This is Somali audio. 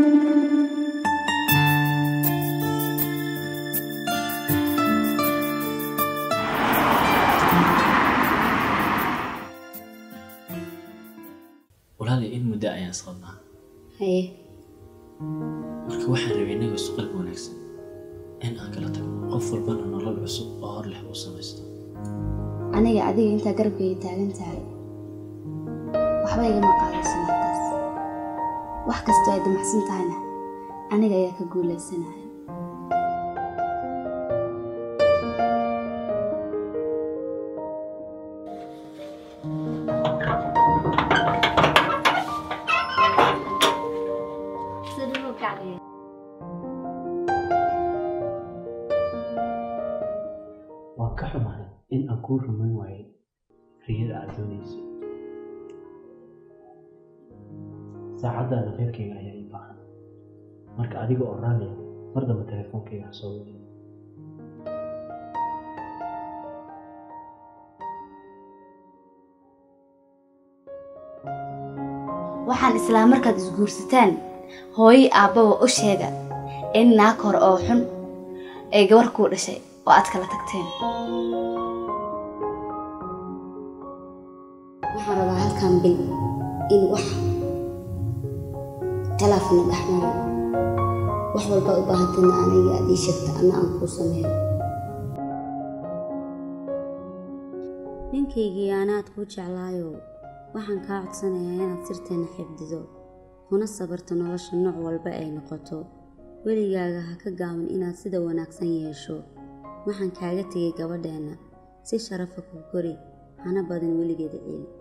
walaali in muddo ayaan isqabnaa haye marka waxaan rabay innaga isu qalbi wanaagsan in aan kala tagno qof walbana nolol cusub oo hor leh uu samaysto aniga adiga intaa garabkayga taagan tahay waxba igama qaadayso markaas wax kastoo ay damacsan tahayna aniga ayaa ka guulaysanaya waan ka xumahay in aan kuu rumayn waayay riyada aad doonayso saacaddaada reerkayga ayaa ii baahan marka adiga oo raaliya mar dambe teleefoonkayga ha soo wadi waxaan islaa markaad isguursataan hooyo aabbaba u sheega in naag hore oo xun ay gabar kuu dhashay oo aad kala tagteen waxaan rabaa halkan bil in wax khilaafna dhexmaro wax walba u baahantayna aniga aad ii sheegta anna aan kuu sameeyo ninkaygii anaad kuu jeclaayo waxaan kaa codsanayaa inaad sirteena xifdido kuna sabarto nolosha nooc walba ay noqoto weligaaga ha ka gaaban inaad sida wanaagsan yeesho waxaan kaaga tegay gabadheenna si sharafa ku kori hana badin weligeeda ciil